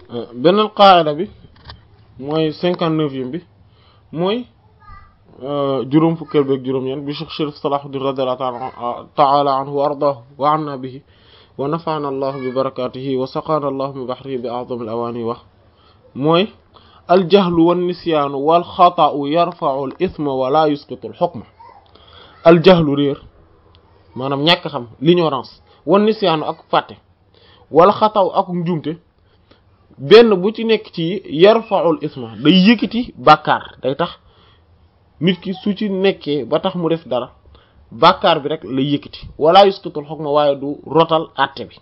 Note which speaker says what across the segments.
Speaker 1: beneen qaayida bi mooy cinquante neuvième bi mooy juróom fukkeel beeg juróom-ñeent bi Cheikh Chérif Salahuddin radiyallahu ta'ala anhu wa ardaahu wa anna bihi wa nafa'ana allahu bi barakatihi wa saqana allahu min bahrihi bi a'zami al-awani wax mooy aljahlu wan nisyaanu wal xata'u yarfa'u al ithma wa la yusqitu al hukma aljahlu réer maanaam ñàkk xam l'ignorance wan nisyaanu ak fàtte wal xata'u ak njuumte benn bu ci nekk ci yarfa'u al ithma day yëkkati bàkkaar day tax nit ki su ci nekkee ba tax mu def dara bàkkaar bi rek lay yëkkati wala yusqitu al hukma waaye du rotal àtte bi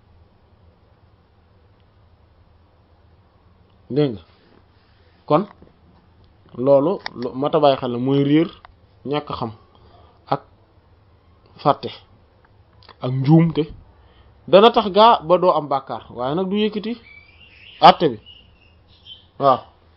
Speaker 1: dégg nga kon loolu mata bàyyi xel la mooy réer ñàkk xam ak fàtte ak njuumte dana tax gaa ba doo am bàkkaar waaye nag du yëkkati àtte bi waaw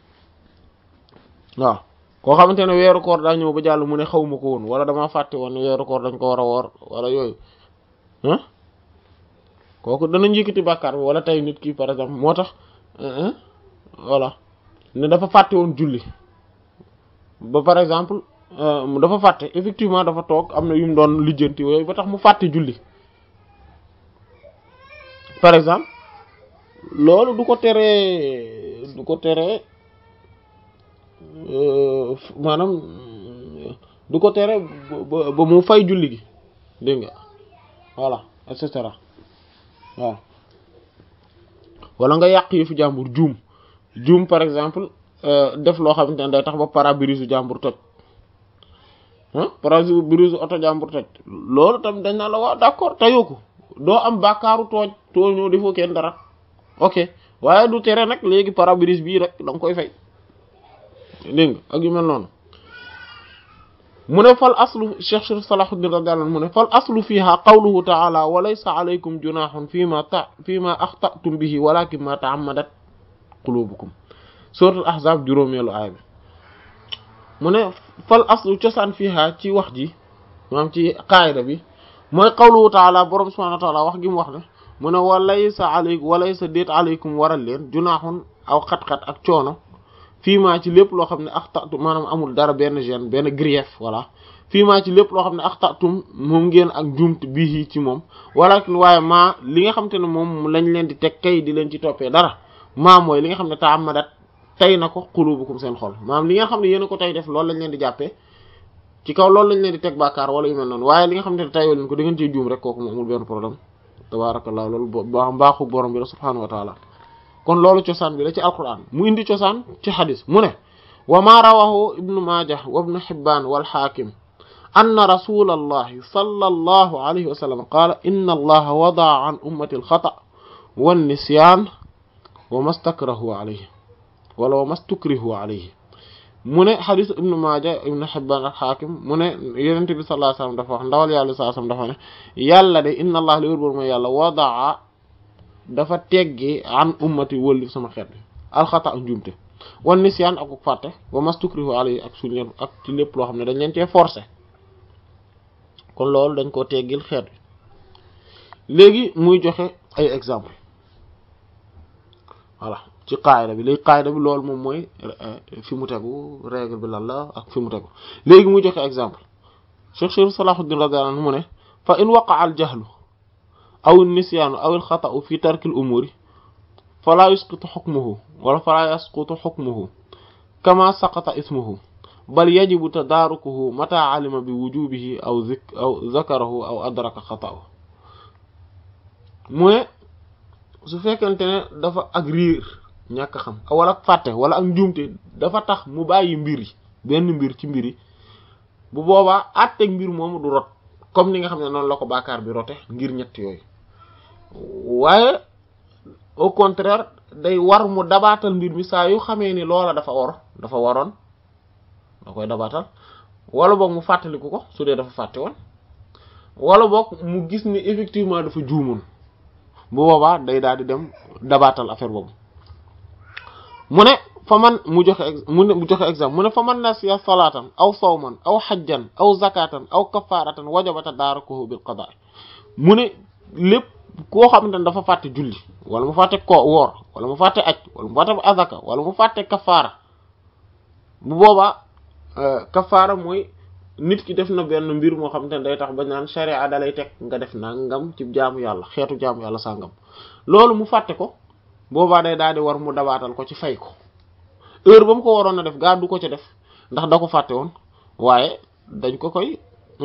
Speaker 1: waaw koo xamante ne weeru koor daa ñëw ba jàll mu ne xawma ko woon wala dama fàtte woon ne weeru koor dañ ko war a woor wala yooyu ah kooku danañ yëkkati bàkkaar bi wala tey nit ki par exemple moo tax voilà ne dafa fàtte woon julli ba par exemple dafa fàtte effectivement dafa toog am na yu mu doon lijjanti yooyu ba tax mu fàtte julli par exemple loolu du ko teree du ko teree maanaam du ko tere ba ba mu fay julli gi dégg nga voilà et cetera waaw wala nga yàq yëfu jàmbur juum juum par exemple def loo xamante ne day tax ba pare-brise jàmbur toj ah pare-brise oto jàmbur toj loolu tam dañ naa la waaw d'accord tayoo ko doo am bàkkaaru tooj tooñoo defoo kenn dara ok waaye du tere nag léegi pare-brise bii rek da nga koy fay dégg nga ak yu mel noonu mu ne fal aslu Cheikh Chérif Salahuddin radiyallahu anhu mu ne fal aslu fiha qawluhu ta'ala wa laysa alaykum junahun fima ta fima axtatum bihi walakin ma ta'ammadat qulubukum suratul ahzab juróomeelu aaya bi mu ne fal aslu cosaan fiha ci wax ji maanaam ci qaayida bi mooy qawluhu ta'ala borom subhanahu wa ta'ala wax gi mu wax ne mu ne wa laysa alaykum wa laysa déet alaykum waral leen junahun aw xat-xat ak coono fii maa ci lépp loo xam ne axtatum maanaam amul dara benn gêne benn grief voilà fii maa ci lépp loo xam ne axtatum moom ngeen ak njuumt bii ci moom walakin waaye maa li nga xam te ne moom lañ leen di teg kay di leen ci toppee dara maa mooy li nga xam ne taamadat tey na ko qulubukum seen xol maanaam li nga xam ne yéen a ko tey def loolu lañ leen di jàppee ci kaw loolu lañ leen di teg bàkkaar wala yu mel noonu waaye li nga xam ne tayoo leen ko da ngeen ciy juum rek kooku moom amul benn problème tabarakallah loolu mbaaxu borom bi la subhanahu wa taala kon loolu cosaan bi la ci alquran mu indi cosaan ci xadis mu ne wa ma rawahu ibnu majah wa ibnu hibban wal hakim anna rasul allahi sallallahu alayhi wa sallam qaala inna allaha wadaa an ummati alxata wan nisyan wa mastakrahu alayhi wala wa mastukrihu alayhi mu ne xadis ibnu majah ibnu hibban al hakim mu ne yonent bi sallallahu alayhi wa sallam dafa wax ndawal yàlla sallallahu alayhi wa sallam dafa ne yàlla de inna allah li wér boor mooy yàlla wadaa dafa teggi an ummati wëlli sama xeet bi alxata ak njuumte wan nisyaan ak fàtte wa mastukrihu alayhi ak suñ leen ak ci lépp loo xam ne dañ leen cee forcé kon loolu dañ koo teggil xeet bi léegi muy joxe ay exemple voilà ci qaayda bi léegi qaayda bi loolu moom mooy fi mu tegu règle bi lan la ak fi mu tegu léegi muy joxe exemple Cheikh Chérif Salahuddin radiyallahu anhu mu ne fa in waqa'a al jahlu aw nisyaanu aw alxata'u fi tarkil umuri falaa yusqitu xukmuhu wala falaa yasqutu xukmuhu kama saqata ismuhu bal yajibu tadaarukuhu mata alima bi wujubihi aw zik aw zakarahu aw adraka xata'u mu ne su fekkente ne dafa ak riir ñàkk xam wala ak fàtte wala ak njuumte dafa tax mu bàyyi mbir yi benn mbir ci mbir yi bu boobaa àtteeg mbir moomu du rot comme ni nga xam ne noonu la ko bàkkaar bi rote ngir ñett yooyu waaye au contraire day war mu dabaatal mbir mi saa yu xamee ni loola dafa war dafa waroon da koy dabaatal wala boog mu fàttaliku ko su dee dafa fàtte woon wala boog mu gis ni effectivement dafa juumoon bu boobaa day daal di dem dabaatal affaire boobu mu ne fa man mu joxe mu ne mu joxe exemple mu ne fa man nasiya salaatan aw sawman aw xajjan aw zakatan aw kafaratan wajabata daarakuhu bil qadaa mu ne lépp koo xamante ne dafa fàtte julli wala mu fàtte ko woor wala mu fàtte aj wala mu fàtte azaka wala mu fàtte kafaara bu boobaa kafaara mooy nit ki def na benn mbir moo xam te ne day tax ba naan sharia da lay teg nga def nangam ci jaamu yàlla xeetu jaamu yàlla sàngam loolu mu fàtte ko boobaa day daal di war mu dabaatal ko ci fay ko heure ba mu ko waroon a def gaa du ko ci def ndax da ko fàtte woon waaye dañ ko koy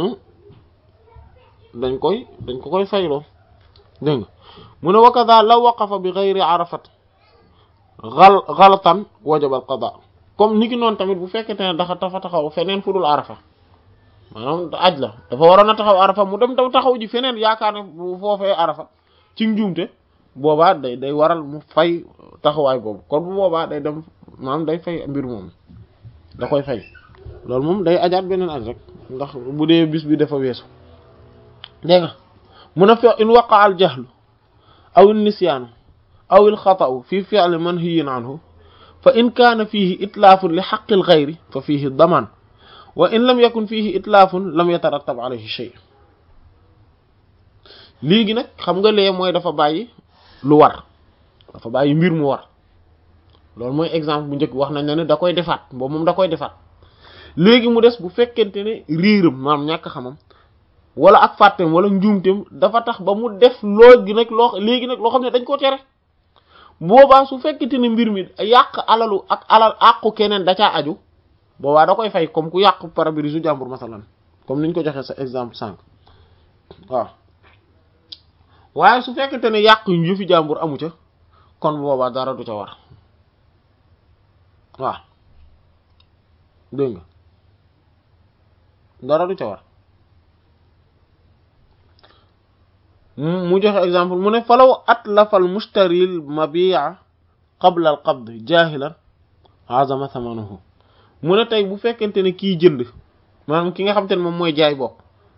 Speaker 1: dañ koy dañ ko koy fayloo dégg nga mu ne wa kadha law waqafa bi ghayri arafat gal galatan wajaba al qada comme ni ki noonu tamit bu fekkente ne dafa dafa taxaw feneen fu dul arafa maanaam aj la dafa waroon a taxaw arafa mu dem tam taxaw ji feneen yaakaar ne bu foofee arafa ci njuumte boobaa day day waral mu fay taxawaay boobu kon bu boobaa day dem maanaam day fay mbir moom da koy fay loolu moom day ajaat beneen aj rek ndax bu dee bis bi dafa weesu dégg nga mun a fe in waqa al jahlu aw al nisyaanu aw al xata'u fi fi'li manhiyin anhu fa in kaana fiihi itlaafun li xaqi al ghayri fa fiihi damaan wa in lam yakun fiihi itlaafun lam yatarattab alayhi shay léegi nag xam nga lee mooy dafa bàyyi lu war dafa bàyyi mbir mu war loolu mooy exemple bu njëkk wax nañ ne ne da koy defaat boobu moom da koy defaat léegi mu des bu fekkente ne riiram maanaam ñàkk xamam wala ak fàtteem wala njuumteem dafa tax ba mu def loo gi nag loo léegi nag loo xam ne dañ ko tere boobaa su fekkente ne mbir mi yàq alalu ak alal àqu keneen da caa aju boobaa da koy fay comme ku yàq pare-brise su jàmbur masalan comme niñ ko joxee sa exemple sànq waaw waaye su fekkente ne yàq yu yëfi jàmbur amu ca kon boobaa dara du ca war waaw dégg nga dara du ca war mu joxe exemple mu ne falaw atlafa al mushtari al mabi'a qabla al qabd jahilan azama thamanuhu mu ne tey bu fekkente ne kii jënd maanaam ki nga xam te ne moom mooy jaay bokk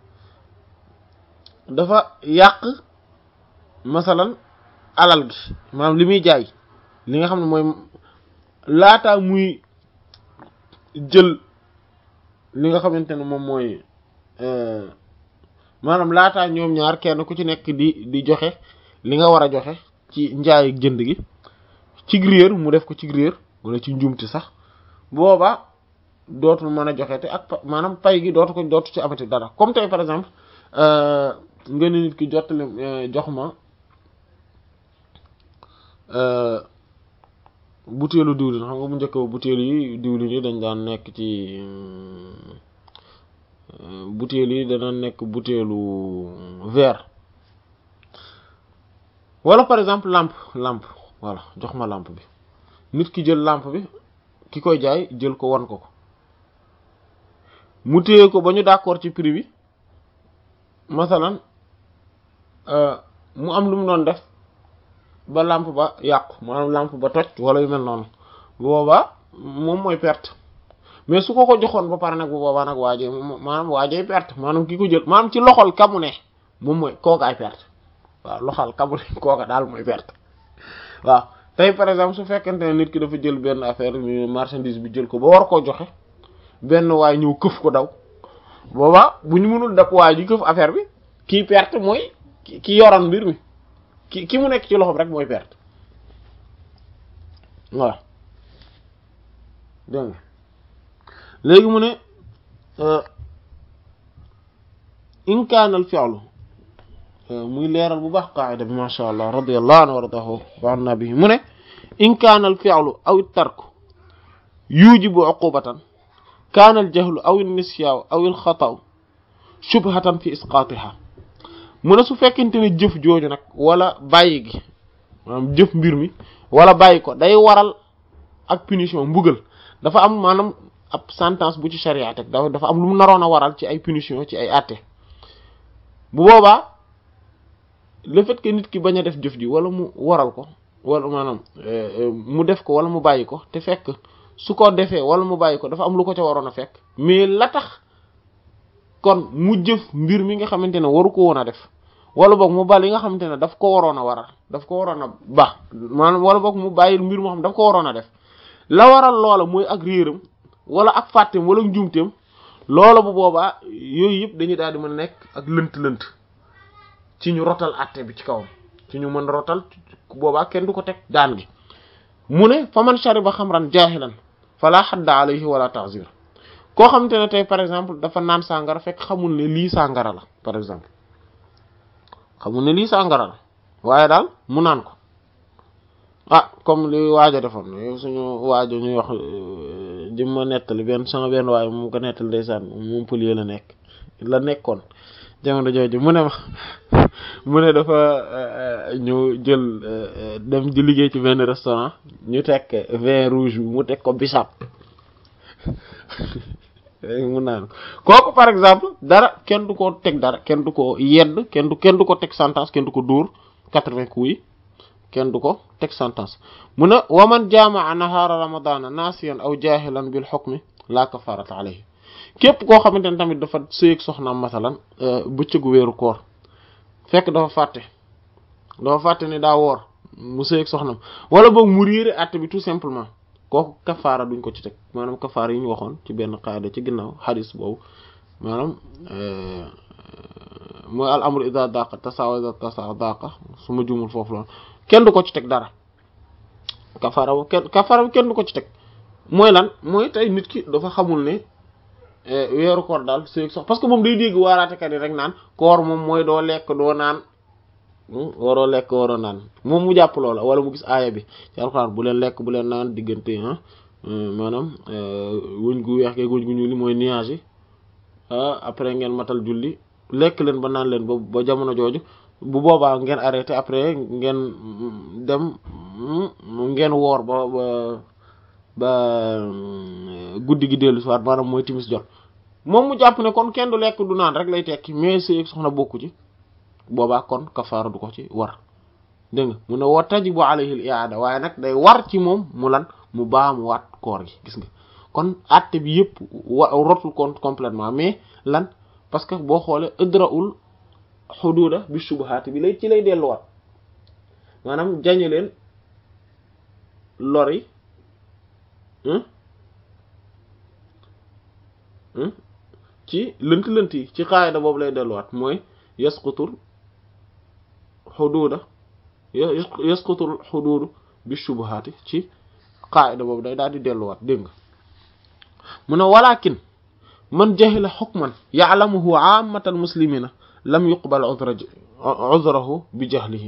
Speaker 1: dafa yàq masalan alal gi maanaam li muy jaay li nga xam ne mooy laataa muy jël li nga xamante ne moom mooy maanaam laataa ñoom ñaar kenn ku ci nekk di di joxe li nga war a joxe ci njaay ak jënd gi ci réer mu def ko ci réer wala ci njuumte sax booba dootul mën a joxe te ak maanaam pay gi dootu ko dootu ci amati dara comme tey par exemple nga ne nit ki jottali jox ma butéelu diwlin xam nga bu njëkk ba butéel yi diwlin yi dañ daan nekk ci butéel yi dana nekk butéelu verre wala par exemple lampe lampe voilà jox ma lampe bi nit ki jël lampe bi ki koy jaay jël ko wan ko ko mu téye ko ba ñu d'accord ci prix bi masalan mu am lu mu doon def ba lampe ba yàqu maanaam lampe ba toj wala yu mel noonu bu boobaa moom mooy perte mais su ko ko joxoon ba pare nag bu boobaa nag waajee maanaam waajee perte maanaam ki ko jël maanaam ci loxol kamu ne moom mooy kookaay perte waaw loxol kamu ne kooka daal mooy perte waaw tey par exemple su fekkente ne nit ki dafa jël benn affaire marchandise bi jël ko ba war koo joxe benn waay ñëw këf ko daw boobaa bu ñu mënul dab waay ji këf affaire bi kii perte mooy ki yoroon mbir mi ki ki mu nekk ci loxoom rek mooy perte voilà dégg nga léegi mu ne in kaana al fi'lu muy leeral bu baax qaida bi masha allah radiyallahu anhu wa radahu wa anna bihi mu ne in kaana al fi'lu aw at tarku yujibu uqubatan kaana al jahlu aw an nisyaan aw al xata'u shubhatan fi isqatiha mu ne su fekkente ne jëf jooju nag wala bàyyi gi maanaam jëf mbir mi wala bàyyi ko day waral ak punition mbugal dafa am maanaam ab sentence bu ci charia teg dafa am lu mu naroon a waral ci ay punition ci ay àtte bu boobaa le fait que nit ki bañ a def jëf ji wala mu waral ko wala maanaam mu def ko wala mu bàyyi ko te fekk su ko defee wala mu bàyyi ko dafa am lu ko ca waroon a fekk mais la tax kon mu jëf mbir mi nga xamante ne waru ko woon a def wala boog mu bal yi nga xamante ne daf ko waroon a waral daf ko waroon a baax maanaam wala boog mu bàyyil mbir moo xam daf ko waroon a def la waral loola mooy ak réeram wala ak fàtteem wala njuumteem loola bu boobaa yooyu yëpp dañuy daal di mën a nekk ak lënt-lënt ci ñu rotal àtte bi ci kawam ci ñu mën rotal boobaa kenn du ko teg daan gi mu ne fa man shariba xamran jaahilan fala xadda alayhi wala ta'zir koo xamante ne tey par exemple dafa naan sàngara fekk xamul ne lii sàngara la par exemple xamul ne lii sàngara la waaye daal mu naan ko ah comme li waajo defoon suñu waajo ñuy wax di ma nettali benn sama benn waaye moom ko nettali ndeysaan moom pëlie la nekk la nekkoon jamono jooju mu ne ma mu ne dafa ñu jël dem di liggéey ci benn restaurant ñu teg vin rouge bi mu teg ko bisaab mu naan kooku par exemple dara kenn du ko teg dara kenn du ko yedd kenn du kenn du ko teg sentence kenn du ko dóor quatre-vingts coups yi kenn du ko teg sentence mu ne waman jamaa nahaara ramadana nasiyan aw jahilan bil hukmi la kafarata alayhi képp koo xamante ne tamit dafa sëyeg soxnaam masalan bëccëgu weeru koor fekk dafa fàtte dafa fàtte ni daa woor mu sëyeg soxnaam wala boog mu réere àtte bi tout simplement kooku kafaara duñ ko ci teg maanaam kafaara yi ñu waxoon ci benn qaada ci ginnaaw xadis boobu maanaam mooy al amru ida daqa tasawa ida tasa daqa su ma jumul foofu loolu kenn du ko ci teg dara kafaara bu kenn kafaara bu kenn du ko ci teg mooy lan mooy tey nit ki dafa xamul ne weeru koor daal sëy sox parce que moom day dégg waaraatekat yi rek naan koor moom mooy doo lekk doo naan waroo lekk waroo naan moom mu jàpp loola wala mu gis aaya bi ci alxuraan bu leen lekk bu leen naan diggante ah maanaam wëñ gu weex ge wëñ gu ñuul mooy nuage yi après ngeen matal julli lekk leen ba naan leen ba ba jamono jooju bu boobaa ngeen arrêté après ngeen dem ngeen woor ba ba ba guddi gi dellu si waat maanaam mooy timis jot moom mu jàpp ne kon kenn du lekk du naan rek lay tekki mais sëy soxna bokku ci boobaa kon kafaara du ko ci war dégg nga mu ne wa tajibu alayhi al i'ada waaye nag day war ci moom mu lan mu baamu waat koor gi gis nga kon àtte bi yëpp wa rotul compte complètement mais lan parce que boo xoolee idra'ul xuduuda bi shubuhaat bi lay ci lay delluwaat maanaam jañe leen lori ci lënt lënt yi ci qaayida boobu lay delluwaat mooy yasqutul xuduuda yasqutul xuduudu bi shubuhaati ci qaayida boobu day daal di delluwaat dégg nga mu ne walakin man jahila xukman ya'lamuhu aammatal muslimina lam yuqbal uzrahu bi jahlihi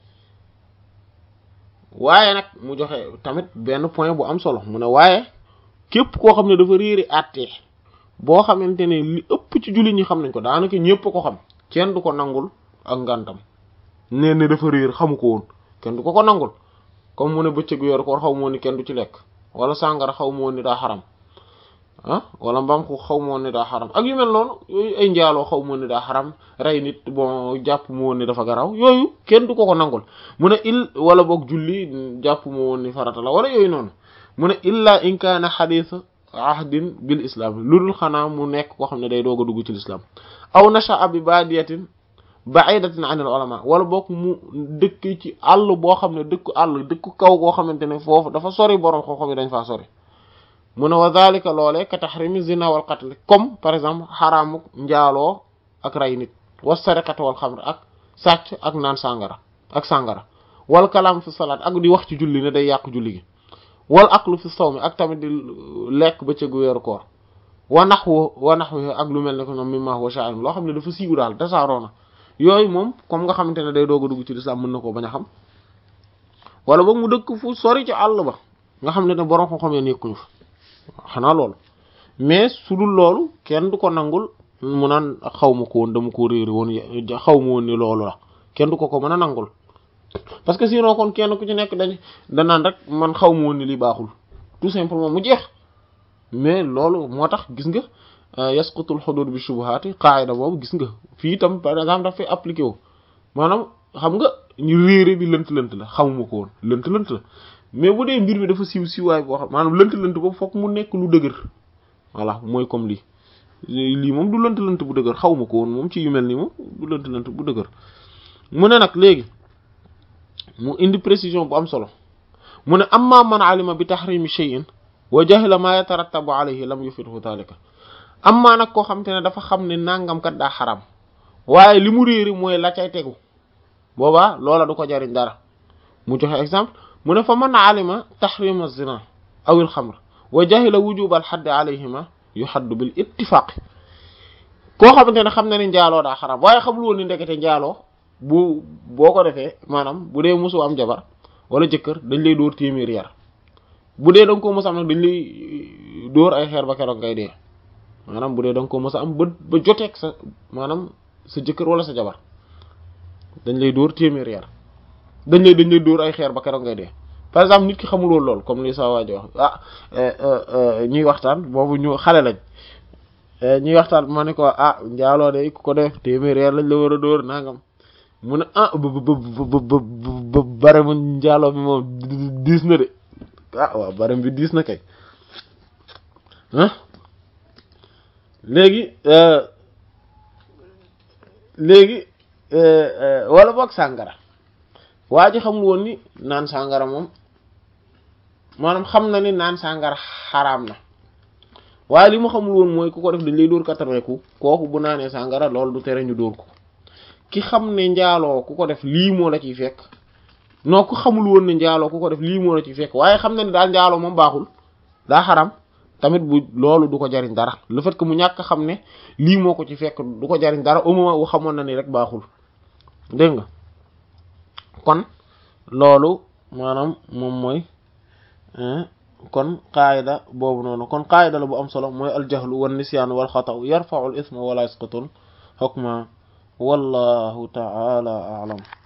Speaker 1: waaye nag mu joxe tamit benn point bu am solo mu ne waaye képp koo xam ne dafa réeri àttee boo xamante ne li ëpp ci jullit ñi xam nañ ko daanaka ñëpp ko xam kenn du ko nangul ak ngantam nee ne dafa réer xamu ko woon kenn du ko ko nangul comme mu ne bëccëgu yor koor xaw moo ni kenn du ci lekk wala sàngara xaw moo ni daa xaram ah wala mbaam ko xaw moo ni daa xaram ak yu mel noonu yooyu ay njaaloo xaw moo ni daa xaram rey nit bon jàpp mu woon ni dafa garaw yooyu kenn du ko ko nangul mu ne il wala boog julli jàpp mu woon ni farata la wala yooyu noonu mu ne illa in kaana xadiisa ahdin bil islam lu dul xanaa mu nekk koo xam ne day doog a dugg ci l'islam aw nasha'a bi baadiyatin ba'idatin anil ulama wala boog mu dëkk ci àll boo xam ne dëkku àll dëkku kaw goo xamante ne foofu dafa sori borom xam-xam yi dañ faa sori mu ne wa dhalika loolee ka tahrimi zina wal qatl comme par exemple xaraamu njaaloo ak rey nit wa sariqat wal xamr ak sàcc ak naan sàngara ak sàngara wal kalaam fi salaat ak di wax ci julli ne day yàq julli gi wal aklu fi sawmi ak tamit di lekk bëccëgu weeru koor wa nahwu wa nahwu ak lu mel ne ko ñoom mimma huwa sha'in loo xam ne dafa siiw daal tasaaroo na yooyu moom comme nga xamante ne day doog a dugg ci lislaam mën na koo bañ a xam wala boog mu dëkk fu sori ci àll ba nga xam ne ne borom xam-xam ya nekkuñu fa xanaa loolu mais su dul loolu kenn du ko nangul mu naan xaw ma ko woon dama ko réeri woon xaw ma woon ni loolu la kenn du ko ko mën a nangul parce que sinon kon kenn ku ci nekk dañ danaan rek man xaw ma woon ni li baaxul tout simplement mu jeex mais loolu moo tax gis nga yasqutul hudud bi shubuhati qaida boobu gis nga fii itam par exemple daf fay appliqué wu maanaam xam nga ñu réere bi lënt lënt la xamuma ko woon lënt lënt la mais bu dee mbir mi dafa siiw siiwaay boo xam maanaam lënt lënt boobu fokk mu nekk lu dëgër voilà mooy comme lii lii moom du lënt lënt bu dëgër xawma ko woon moom ci yu mel nii moom du lënt lënt bu dëgër mu ne nag léegi mu indi précision bu am solo mu ne amma man alima bi tahrimi shay'in wa jahila ma yatarattabu alayhi lam yufidhu dhalika amma nag koo xam te ne dafa xam ne nangam kat daa xaram waaye li mu réeri mooy la cay tegu boobaa loola du ko jariñ dara mu joxe exemple mu ne fa man alima tahrima zina aw il xamr wa jahila wujuba al xaddi alayhima yuxaddu bil ittifaq koo xamante ne xam na ni njaaloo daa xaram waaye xamul woon ni ndekete njaaloo bu boo ko defee maanaam bu dee mosu am jabar wala jëkkër dañ lay dóor téeméer yar bu dee da nga ko mos am nag dañ lay dóor ay xeer ba keroog ngay dee maanaam bu dee da nga ko mos a am ba ba joteeg sa maanaam sa jëkkër wala sa jabar dañ lay dóor téeméer yar dañ lay dañ lay dóor ay xeer ba keroog ngay dee par exemple nit ki xamul woon lool comme li sa waa ji wax ah ñuy waxtaan boobu ñu xale lañ ñuy waxtaan ma ne ko ah njaaloo de ku ko def téeméer yar lañ la war a dóor nangam mu ne ah ba ba ba ba bare mu njaaloo bi moom diis na de ah waaw bare bi diis na kay ah léegi léegi wala boog sàngara waa ji xamul woon ni naan sàngara moom maanaam xam na ni naan sàngara xaraam na waaye li mu xamul woon mooy ku ko def dañ lay dóor quatre-vingts coups kooku bu naanee sàngara loolu du tere ñu dóor ko ki xam ne njaaloo ku ko def lii moo la ciy fekk non ku xamul woon ne njaaloo ku ko def lii moo la ciy fekk waaye xam na ni daal njaaloo moom baaxul daa xaram tamit bu loolu du ko jariñ dara le fait que mu ñàkk xam ne lii moo ko ci fekk du ko jariñ dara au moment wu xamoon na ni rek baaxul dégg nga kon loolu maanaam moom mooy kon qaayida boobu noonu kon qaayida la bu am solo mooy aljahlu wan nisyaan wal xata'u yarfa'u al isma wala yasqutul hukma wallahu ta'ala a'lam